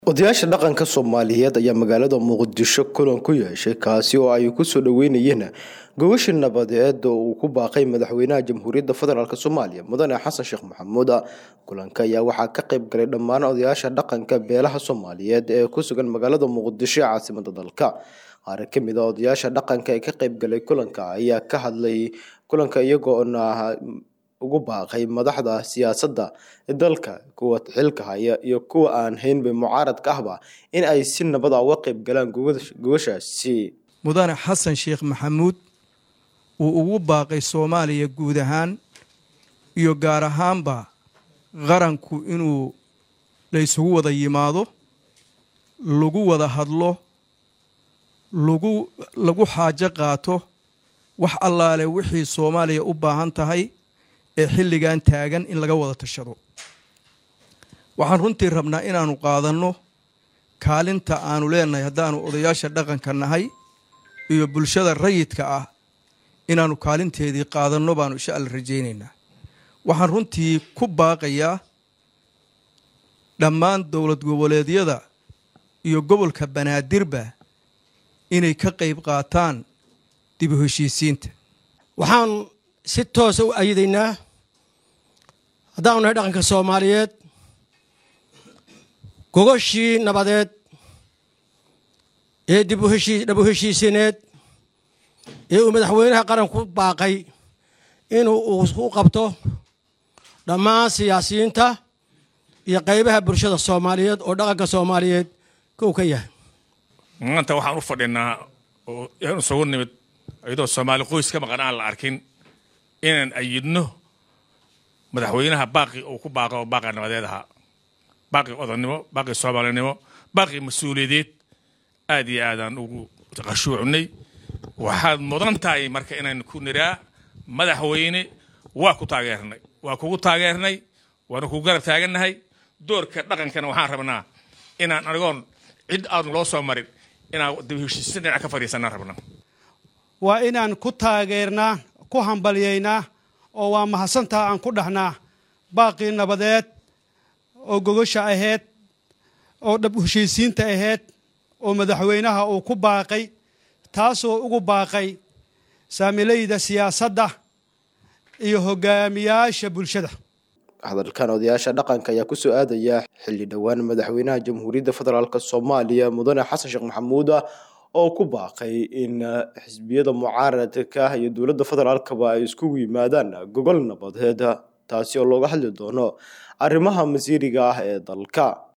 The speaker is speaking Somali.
odayaasha dhaqanka soomaaliyeed ayaa magaalada muqdisho kulan ku yeeshay kaasi oo ay kusoo dhaweynayeen gogashii nabadeed oo uu ku baaqay madaxweynaha jamhuuriyadda federaalk soomaaliya mudane xasan sheekh maxamuud kulanka ayaa waxaa ka qayb galay dhammaan odayaasha dhaqanka beelaha soomaaliyeed ee ku sugan magaalada muqdisho ee caasimada dalka qaar ka mid a odayaasha dhaqanka ee ka qayb galay kulanka ayaa ka hadlay kulanka iyagoona ugu baaqay madaxda siyaasadda dalka kuwa xilka haya iyo kuwa aan haynba mucaaradka ahba in ay si nabada uga qayb galaan gogashaasi mudane xasan sheekh maxamuud uu ugu baaqay soomaaliya guud ahaan iyo gaar ahaanba qaranku inuu la ysugu wada yimaado lagu wada hadlo lagu lagu xaajo qaato wax allaale wixii soomaaliya u baahan tahay ee xilligan taagan in laga wada tashado waxaan runtii rabnaa inaannu qaadanno kaalinta aanu leenahay haddaannu odayaasha dhaqanka nahay iyo bulshada rayidka ah inaannu kaalinteedii qaadanno baannu insha alla rajaynaynaa waxaan runtii ku baaqayaa dhammaan dowlad goboleedyada iyo gobolka banaadirba inay ka qayb qaataan dib u heshiisiinta waxaan si toosa u ayadaynaa haddaanu nahay dhaqanka soomaaliyeed gogoshii nabadeed ee dib dhab u heshiisineed ee uu madaxweynaha qaranku baaqay inuu u qabto dhammaan siyaasiyiinta iyo qaybaha bulshada soomaaliyeed oo dhaqanka soomaaliyeed kow ka yahay maanta waxaan u fadhinaa oo yaan isugu nimid iyadoo soomaali qoys ka maqan aan la arkin inaan ayidno madaxweynaha baaqi uu ku baaqo oo baaqi nabadeed ahaa baaqi odannimo baaqi soomaalinimo baaqi mas-uuliyadeed aad iyo aadaan ugu qashuucnay waxaad mudan tahay marka inaan ku niraa madaxweyne waa ku taageernay waa kugu taageernay waana kugu garab taagannahay doorka dhaqankana waxaan rabnaa inaan anigoon cid aan loo soo marin inaan dib heshiisin dhinac ka fadhiisanaan rabna waa inaan ku taageernaa ku hambalyaynaa oo waa mahadsantaa aan ku dhahnaa baaqii nabadeed oo gogosha ahayd oo dhab heshiisiinta ahayd oo madaxweynaha uu ku baaqay taasoo ugu baaqay saamilayda siyaasadda iyo hogaamiyaasha bulshada hadalkan odayaasha dhaqanka ayaa kusoo aadaya xilli dhowaan madaxweynaha jamhuuriyadda federaalk soomaaliya mudane xasan sheekh maxamuud oo ku baaqay in xisbiyada mucaaradka iyo dowladda federaalkaba ay iskugu yimaadaan gogol nabadeed taasi oo looga hadli doono arrimaha masiiriga ah ee dalka